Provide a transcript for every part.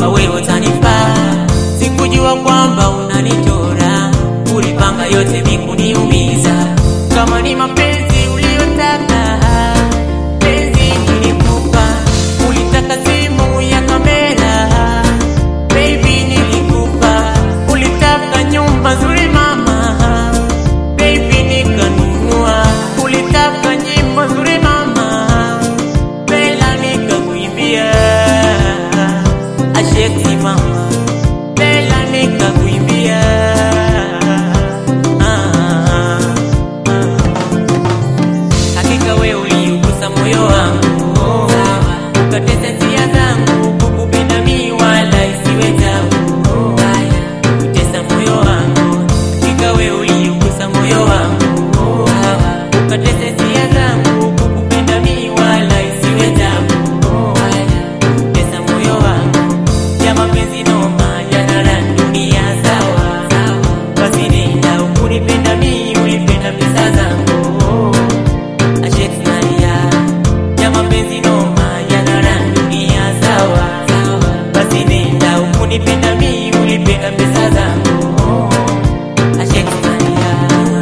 kwamba wewe utanifaa. Sikujua kwamba unanichora, ulipanga yote mikuniumiza. Kama ni mapenzi uliyotaka, penzi nilikupa. Ulitaka simu ya kamera, baby nilikupa. Ulitaka nyumba nzuri mama, baby nikanunua. Ulitaka nyimbo nzuri mama, Bella nikakuimbia. Asheki mama, Bella nikakuimbia. Ah, ah, ah. Hakika wewe uliugusa moyo wangu, ukatesa hisia zangu, kukupenda mi wala isiwe tabu, kutesa moyo wangu. Hakika wewe uliugusa moyo wangu, ukatesa hisia zangu, kukupenda mi wala isiwe tabu, kutesa moyo wangu. Ya mapenzi noma yanara dunia sawa, basi nenda ukunipenda mi, ulipenda pesa zangu Asheknalia ya mapenzi noma yanara dunia sawa, basi nenda ukunipenda mi, ulipenda pesa zangu Asheknalia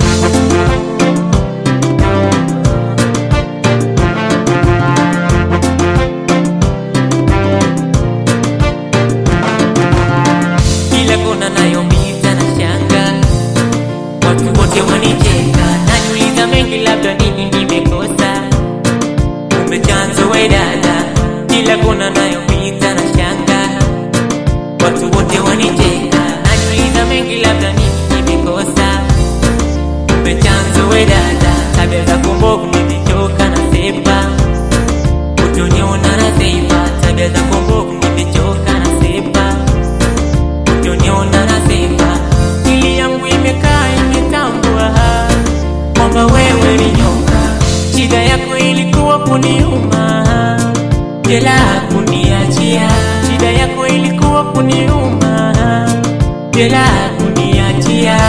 kila kona nayopita na shanga, watu wote wanicheka, najiuliza mengi, labda nini nimekosa, kumbe chanzo we dada. Kila kona nayopita na shanga, watu wote wanicheka, najiuliza mengi, labda nini nimekosa, kumbe chanzo we dada. Tabia zako mbovu nimechoka na sepa, utoniona na sepa, tabia zako mbovu nimechoka na sepa Utoniona nasema akili yangu imekaa imetambua kwamba wewe ni nyoka. Shida yako ilikuwa kuniuma, jela kuniachia. Shida yako ilikuwa kuniuma, jela kuniachia.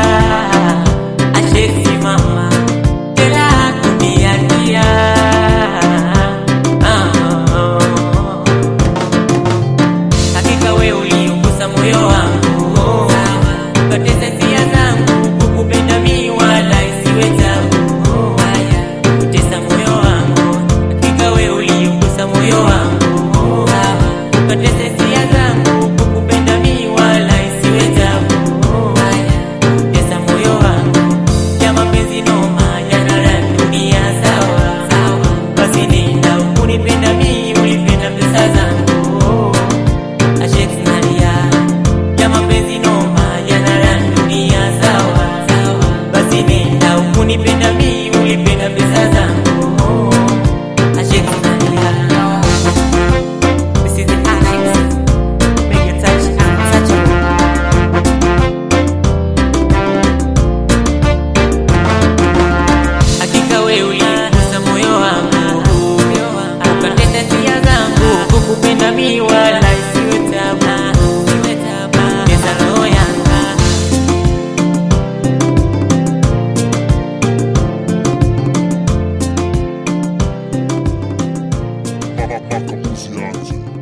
Ashesi mama, jela kuniachia. Ah. Hakika wewe uliugusa moyo wangu, ukatesa hisia zangu, kukupenda mi wala isiwe tabu, kutesa moyo wangu. Hakika wewe uliugusa moyo wangu, ukatesa hisia zangu, kukupenda mi wala isiwe tabu, kutesa moyo wangu. Ya mapenzi noma yanara dunia sawa, basi nenda ukunipenda mi, ulipenda pesa zangu Asheknalia ya mapenzi noma yanara dunia sawa, basi nenda ukunipenda mi, ulipenda pesa zangu Asheknalia This is the Ashes Make you touch untouchable Hakika wewe uligusa moyo wangu, ukatenda hisia zangu, kukupenda mi wala isiwe tabu, pesa roho yangu Makamuzi yangu